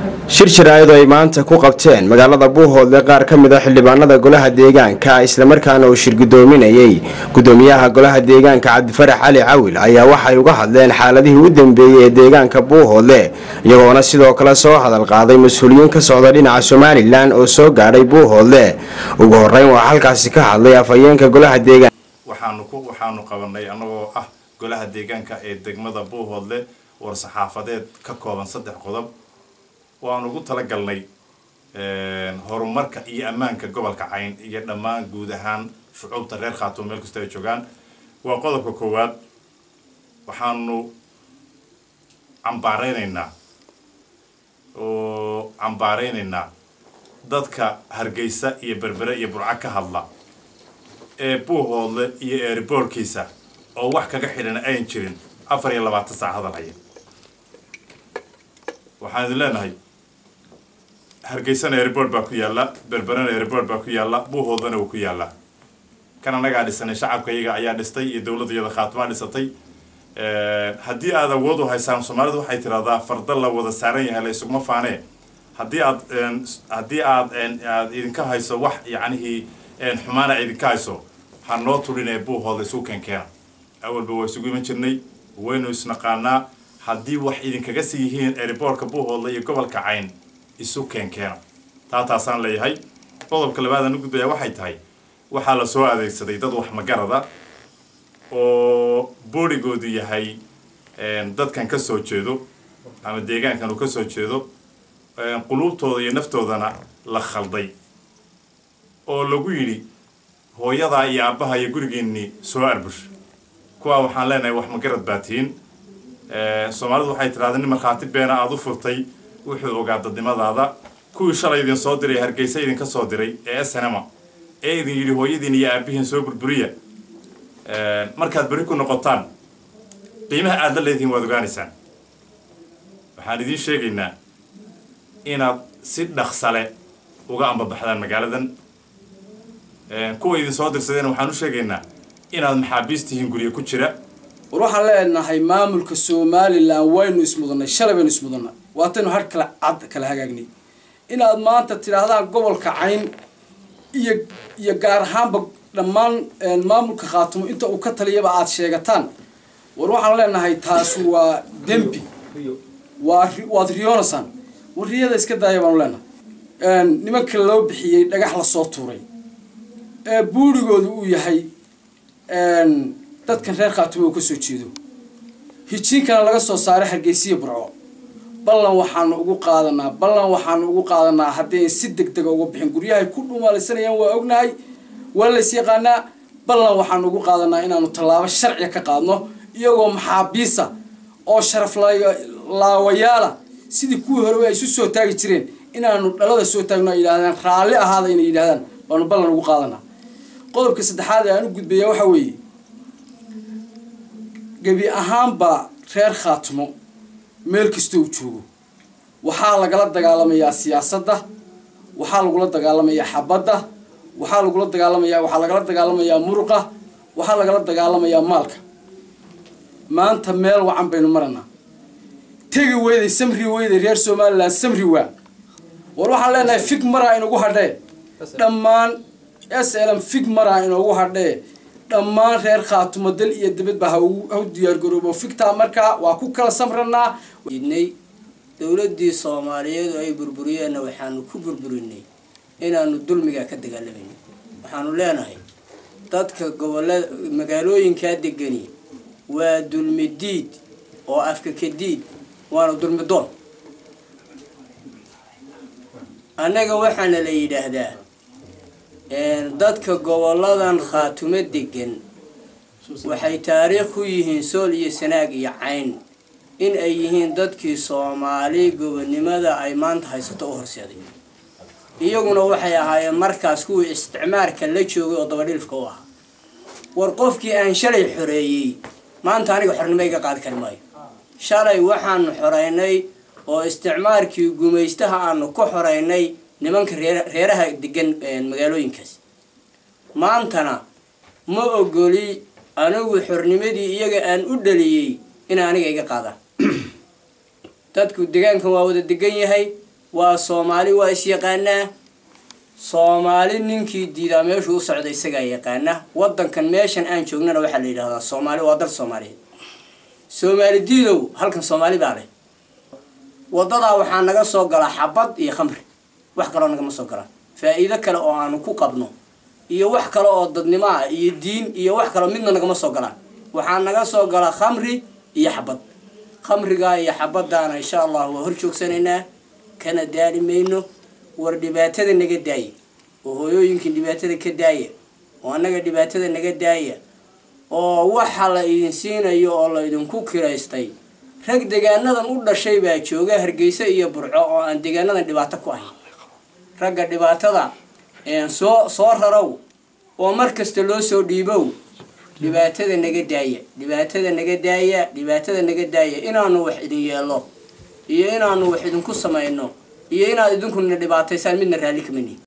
shir jaraa'id oo ay maanta ku qabteen magaalada buuhoodle qaar ka mid a xildhibaanada golaha deegaanka islamarkaana uu shir guddoominayey guddoomiyaha golaha deegaanka cabdifarax cali cawil ayaa waxay uga hadleen xaaladihii u dambeeyey ee deegaanka buuhoodle iyagoona sidoo kale soo hadal qaaday mas-uuliyiin ka socda dhinaca somalilan oo soo gaadhay buuhoodle ugu horeyn waxaa halkaasi ka hadlay afhayeenka golaha deegaanka waxaanu ku waxaanu qabanay annagoo ah golaha deegaanka ee degmada buuhoodle war saxaafadeed ka kooban saddex qodob waanu ugu talagalnay horumarka iyo ammaanka gobolka cayn iyo dhammaan guud ahaan shucuubta reer khaatuum meel kasta ay joogaan waa qodobka koowaad waxaanu cambaareynaynaa oo cambaareynaynaa dadka hargeysa iyo berbere iyo burco ka hadla ee buuhoodle iyo eeriboorkiisa oo wax kaga xidhan ayan jirin afar iyo labaatan saac hadal haya waxaan idin leenahay hargeysana airboort baa ku yaalla berberena airboort baa ku yaalla buuhoodana wuu ku yaallaa kan annagaa dhisanay shacabka iyaga ayaa dhistay iyo dowladda iyada khaatimaa dhisatay haddii aad awood u haysaan soomaalidu waxay tidhahdaa farda la wada saaran yahay la isuguma faanee haddii aad haddii aad aad idinka hayso wax yacnihii xumaana idinka hayso ha noo tulinee buuhooda isu keenkeena awalba waa isugu iman jirnay waynu isnaqaanaa haddii wax idinkaga sii yihiin eriboorka buuhoodla iyo gobolka cayn isu keenkeena taa taasaan leeyahay qodobka labaad aan u gudbayaa waxay tahay waxaa la soo adeegsaday dad wax magarada oo boorigoodu yahay dadkan ka soo jeedo ama deegaankan uu ka soo jeedo quluubtooda iyo naftoodana la khalday oo lagu yidhi hooyadaa iyo aabbaha iyo gurigeennii soo arbush kuwaa waxaan leenahay wax magarad baa tihiin soomaalidu waxay tidhahda nin markhaati beena aada u furtay wuxuu ogaa dadnimadaada kuwii shalay idin soo diray hargeysa idinka soo diray ee snma ee idin yidhi hooyadiin iyo aabihiin soo burburiya markaad berri ku noqotaan qiimaha aada la leedihiin waad ogaanaysaan waxaan idiin sheegaynaa inaad si dhaqsale uga ambabaxdaan magaaladan kuwa idin soo dirsadeen waxaan u sheegaynaa inaad maxaabiis tihiin guryo ku jira war waxaan leenahay maamulka somalilan waynu ismudannay shalay baynu ismudannay waataynu har kala cad kala hagaagnay inaad maanta tidhaahdaan gobolka cayn iyo iyo gaar ahaanba dhammaan maamulka khaatumo inta uu ka taliyaba aada sheegataan war waxaan leenahay taas waa dembi waa waad riyoonaysaan war riyada iska daaya baanu leenahay nimanka loo bixiyey dhagax lasoo tuuray ee buurigoodu uu yahay dadkan reer khaatumo uu ka soo jeedo hijiinkana laga soo saaray hargeysiya burco ballan waxaanu ugu qaadanaa ballan waxaanu ugu qaadanaa haddayn si deg dega uga bixin guryahay ku dhumaalaysanayaan waa ognahay waa lays yaqaanaa ballan waxaanu ugu qaadanaa inaanu tallaabo sharciga ka qaadno iyagoo maxaabiisa oo sharaf laawayaala sidii kuwii horeba ay isu soo taagi jireen inaanu dhalada soo taagno ay yidhahdaan raalli ahaada inay yidhahdaan baanu ballan ugu qaadanaa qodobka saddexaad ee aan u gudbaya waxaa weeye gebi ahaanba reer khaatumo meel kasta uu joogo waxaa lagala dagaalamayaa siyaasadda waxaa lagula dagaalamayaa xabadda waxaa lagula dagaalamayaa waxaa lagala dagaalamayaa muruqa waxaa lagala dagaalamayaa maalka maanta meel wacan baynu maranaa tegi weyday samri weyday reer somalilan samri waa war waxaan leenahay fig maraa inugu hadhee dhammaan s lm fig maraa inoogu hadhee dhammaan reer khaatumo dal iyo dabadba ha u diyaargaroobo figtaa markaa waa ku kala samranaa idnay dowladdii soomaaliyeed oo ay burburiyeenna waxaanu ku burburinay inaanu dulmigaa ka dagaalamayno waxaanu leenahay dadka gobolada magaalooyinkaa degani waa dulmi diid oo afka ka diid waana dulmi doon annaga waxaana la yidhaahdaa dadka goboladan khaatumo degan waxay taariikh ku yihiin sool iyo sanaag iyo cayn in ay yihiin dadkii soomaali gobonnimada ay maanta haysato u horseeday iyaguna waxay ahaayeen markaas kuwii isticmaarka la joogay oo dabadhilifka u ahaa war qofkii aan shalay xoreeyey maanta aniga xornimo iga qaadi kari maayo shalay waxaanu xoreynay oo isticmaarkii gumaystaha aanu ka xoreynay nimanka reeraha degan magaalooyinkaas maantana ma ogoli anigu xornimadii iyaga aan u dhaliyey inay aniga iga qaadaan dadku degaankan waa wada degan yahay waa soomaali waa is-yaqaanaa soomaali ninkii diidaa meeshuu u socda isagaa yaqaana waddankan meeshan aan joognana waxaa la yidhahdaa soomaali waa dal soomaaliyeed soomaali diidow halkan soomaali baa leh waddadaa waxaa naga soo galaa xabad iyo khamri wax kaloo nagama soo galaan faa-iido kale oo aanu ku qabno iyo wax kale oo dadnimo ah iyo diin iyo wax kaleo midna nagama soo galaan waxaa naga soo gala khamri iyo xabad khamrigaa iyo xabadaana insha allah waa hor joogsanaynaa kana daali mayno war dhibaatada naga daaya oo hooyooyinkii dhibaatada ka daaya oo annaga dhibaatada naga daaya oo waxa la idin siinayo oo la idinku kiraystay rag degaanadan u dhashay baa jooga hargeysa iyo burco oo aan degaanadan dhibaato ku ahayn ragga dhibaatada soo soo rarow oo mar kasta loo soo dhiibow dhibaatada naga daaya dhibaatada naga daaya dhibaatada naga daaya inaanu wax idin yeelo iyo inaanu wax idinku samayno iyo inaad idinkuna dhibaataysaan midna raalli kama nihin